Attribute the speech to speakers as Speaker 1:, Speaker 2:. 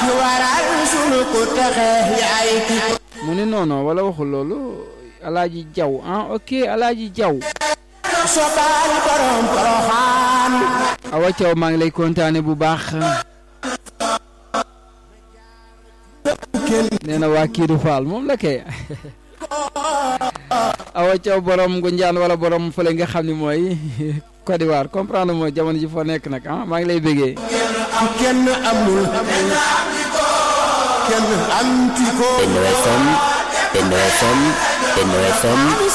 Speaker 1: ki waral sunu ku texe yaay ki
Speaker 2: mu ni noonu wala waxul loolu alaaji jaw ah ok alaaji jaw
Speaker 1: sobaal borom poroxaan
Speaker 2: awa caw maa ngi lay kontaane bu baax nee na waa kiidu faal moom la kay awa caw borom Ngunjaan wala borom fële nga xam ni mooy Côte d'Ivoire comprendre mooy jamono ji foo nekk nag ah maa ngi lay bëggee
Speaker 1: ki kenn amul kenn am ti ko
Speaker 3: Benno FM Benno FM Benno FM